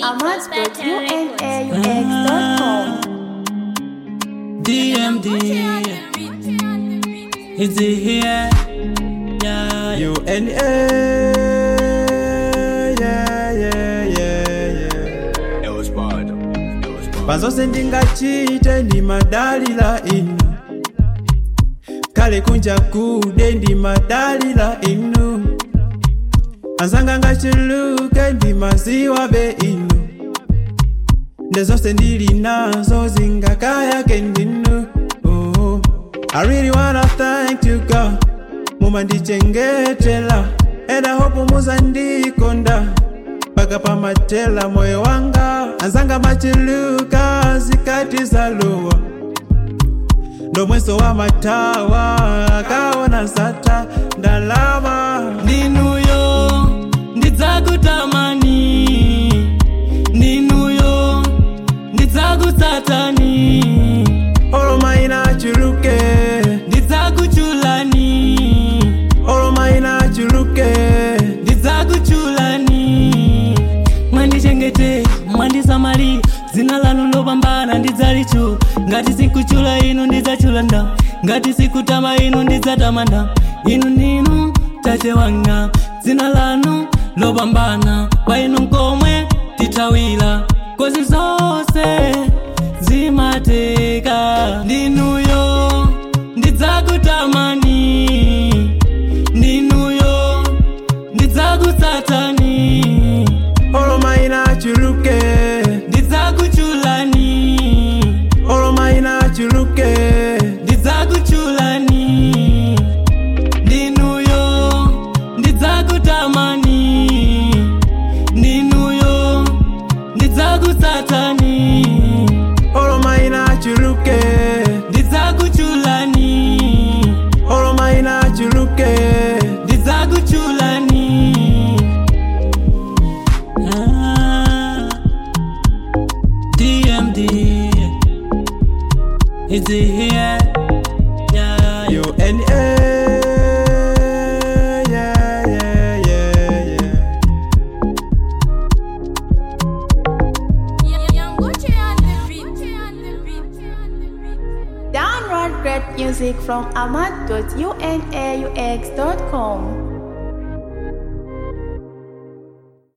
ahmad.unaux.com. DMD. Is it here? Yeah, you. UNA, yeah, yeah, yeah, yeah. Pazonse ndingachite ndi madalila inu kale kunja kude ndi madalila inu anzanga ngachuluke ndi maziwa be inu ndezonse ndili nazo zingakayake ndinu oh. I really wanna thank you God mumandichengetela and I hope muzandikonda paka pamatela moyo wanga anzanga machiluka zikati zalowa ndomweso wa matawa akaona sata ndalama Ninuyo, ndidzakutamani. Ninuyo, ndidzakutsatani. olomaina chuluke Ndidzakuchulani. olomaina chuluke ndidzakuchulani mwandichengete mwandisamali dzina lanu lopambana ndidzalichu ngati sikuchula inu ndidzachula nda ngati sikutama inu ndidzatamanda inu ndinu tate wanga dzina lanu lopambana kwa inu nkomwe tithawira kozi zonse zimateka ndinuyo ndidzakutamani ndinuyo ndidzakutsatani olomaina chuluke ndidzakuchulani olomaina chuluke ndidzakuchulani ndinuyo ndidzakutamani ndinuyo ndidzakutsatani olomaina chuluke ndidzakuchulani olomaina chuluke ndidzakuchulani ah, DMD is it here? Yeah, you. UNA, yeah, yeah, yeah, yeah. Download great music from ahmad.unaux.com.